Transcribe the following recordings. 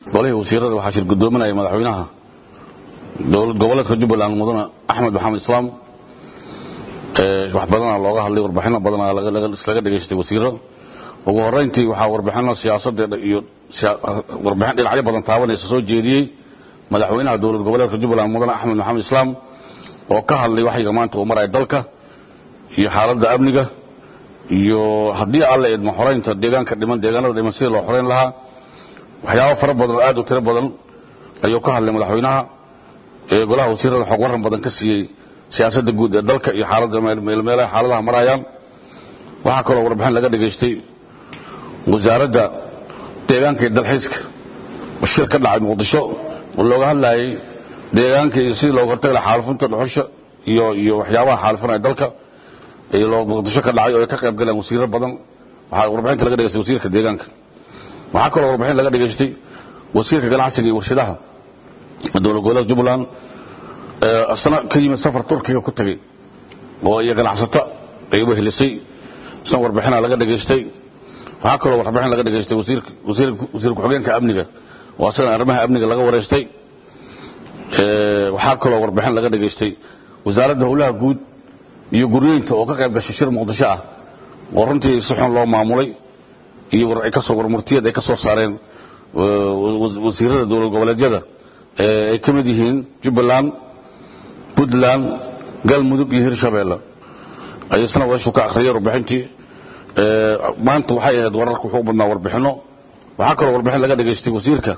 golihii wasiirada waxaa shir gudoominaya madaxweynaha dowlad goboleedka jubbaland mudane axmed maxamed islaam wax badanaa looga hadlay warbixino badanaa laga dhegaystay wasiiro ugu horeyntii waxaa warbixino siyaasadeeda iyo warbixin dhinacyo badan taabanaysa soo jeediyey madaxweynaha dowlad goboleedka jubbaland mudane axmed maxamed islaam oo ka hadlay waxyiga maanta uu maraya dalka iyo xaaladda amniga iyo haddii alla idmo xoraynta deegaanka dhiman deegaanada dhiman sidii loo xorayn lahaa waxyaabo fara badan oo aad u tiro badan ayuu ka hadlay madaxweynaha ee golaha wasiirada xog waran badan ka siiyey siyaasadda guud ee dalka iyo xaaladda meelmeelaha xaaladaha marayaan waxaa kaloo warbixin laga dhegaystay wasaaradda deegaanka iyo dalxiiska shir ka dhacay muqdisho oo looga hadlayay deegaanka iyo sidii looga hortagi lahaa xaalufinta dhuxusha iyo iyo waxyaabaha xaalufinaya dalka muqdisho ka dhacay oo ay ka qayb galeen wasiiro badan waxaa warbixinta laga dhegaystay wasiirka deegaanka waxaa kaloo warbixin laga dhegaystay wasiirka ganacsiga iyo warshadaha dowlad goboleedka jubbaland asna ka yimid safar turkiga ku tegey oo iyo ganacsato ay wehelisay isna warbixina laga dhegaystay waxaa kaloo warbixin laga dhegaystay wasiir ku-xigeenka amniga oo asagana arrimaha amniga laga wareystay waxaa kaloo warbixin laga dhegaystay wasaaradda howlaha guud iyo guryeynta oo ka qayb gashay shir muqdisho ah oo runtii si xun loo maamulay iyo warmurtiyad ay ka soo saareen wasiirada dowlad goboleedyada ay ka mid yihiin jubbaland puntland galmudug iyo hirshabeelle ayasna weeshu ka akhriyay warbixintii maanta waxay ahayd wararka wuxuu u badnaa warbixinno waxaa kaloo warbixin laga dhegaystay wasiirka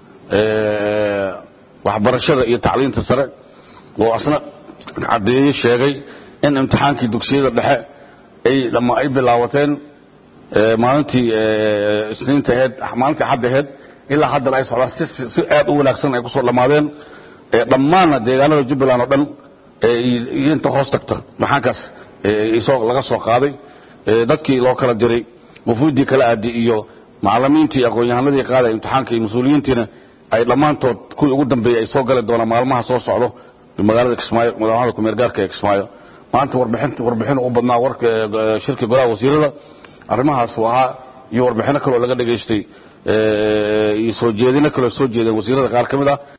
waxbarashada iyo tacliinta sare oo asna caddeeyey sheegay in imtixaankii dugsiyada dhexe ay dhamma ay bilaawateen maalintii isniinta aheyd maalintii xadda aheyd ilaa haddana ay socdaan si aad u wanaagsan ay kusoo dhammaadeen dhammaanna deegaanada jubbaland oo dhan iyo inta hoos tagta maxaankaas laga soo qaaday dadkii loo kala diray wafuuddii kala aadi iyo macallimiintii aqoon-yahanadii qaadaya imtixaanka iyo mas-uuliyiintiina ay dhammaantood kuwii ugu dambeeyey ay soo gali doonaan maalmaha soo socdo magaalada kismaayo madaxda kumeergaarka ee kismaayo maanta warbixin u badnaa shirka golaha wasiirada arrimahaasuu ahaa iyo warbixino kaloo laga dhegaystay iyo soo jeedino kaloo soo jeedeen wasiirada qaar ka mid ah